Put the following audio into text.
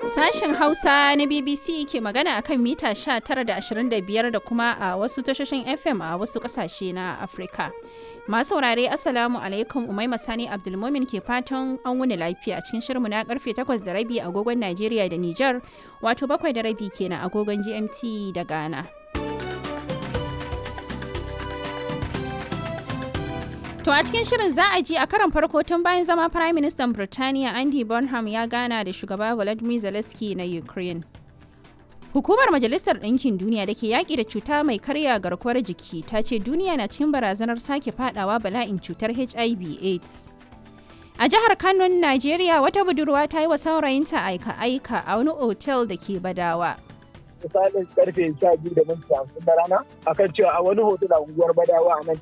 Sashen Hausa na BBC ke magana akan mita 19 da 25 da kuma a wasu tashoshin FM a wasu kasashe na Afirka. Masu saurare Assalamu alaikum Umaima Sani Abdulmumin ke fatan an wuni lafiya cikin shirinmu na karfe 8 da rabi agogon Najeriya da Nijar wato bakwai da rabi kenan agogon GMT da Ghana. To a cikin shirin za a ji a karan farko tun bayan zama Prime Minister Birtaniya Andy Bonham ya gana da shugaba Volodymyr Zelensky na Ukraine. Hukumar Majalisar Ɗinkin Duniya da ke yaƙi da cuta mai karya garkuwar jiki ta ce duniya na cikin barazanar sake fadawa bala'in cutar HIV AIDS. A jihar Kano, Najeriya, wata budurwa ta yi wa saurayinta aika-aika a wani otel da ke Badawa. misalin karfe sha biyu da minti hamsin na rana akan cewa a wani hotel a unguwar badawa a nan